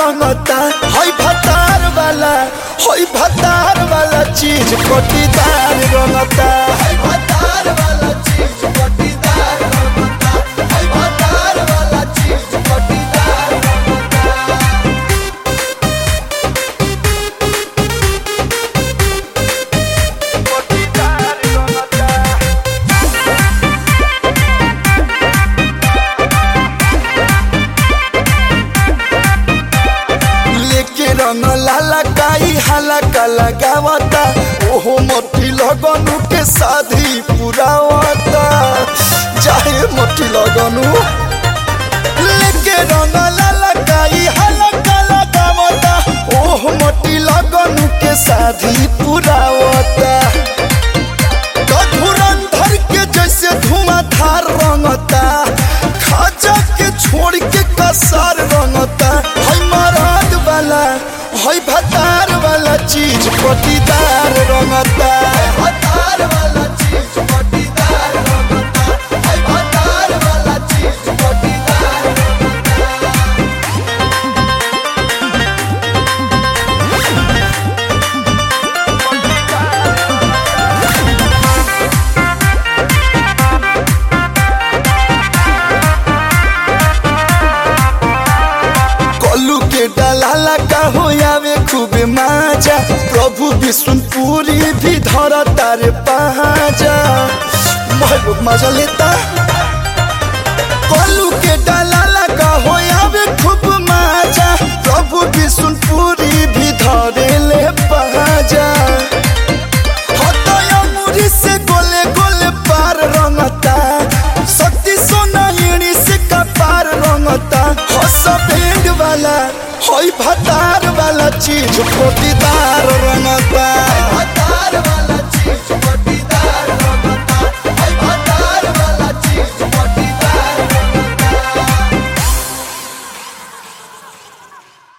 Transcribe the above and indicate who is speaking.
Speaker 1: रंगता हई भतार वाला हई भतार वाला चीज कोटीदार रंगता हई भतार वाला चीज कोटीदार रंगता हई भतार वाला चीज कोटीदार रंगता लेके रंग लाला काई हाला का लगावता ओहो मोटी लगनु के शादी पुरावता चाहे मोटी लगनु लेके रंग लाला काई हाला का लगावता ओहो मोटी लगनु के शादी पुरावता धुरंधर के जैसे धुआंधार रंगता खाजा के छोड़ के कसार रंगता हई मराद वाला हई भतार वाला चीज पटीदार रंगता भतार वाला चीज पटीदार रंगता हई भतार वाला चीज पटीदार रंगता कलू के डलाला का हो आवे खूबे माजा प्रभु विष्णुपुरी भी धर तारे पहाजा महबूब मजा लेता कलू के डलाला का हो आवे खूब माजा प्रभु विष्णुपुरी भी धरे ले पहाजा हतया मुरी से गोले गोले पार रंगता शक्ति सोना एड़ी से कपार रंगता हस बैंड वाला हई भतार वाला चीज पोटीदार रंगता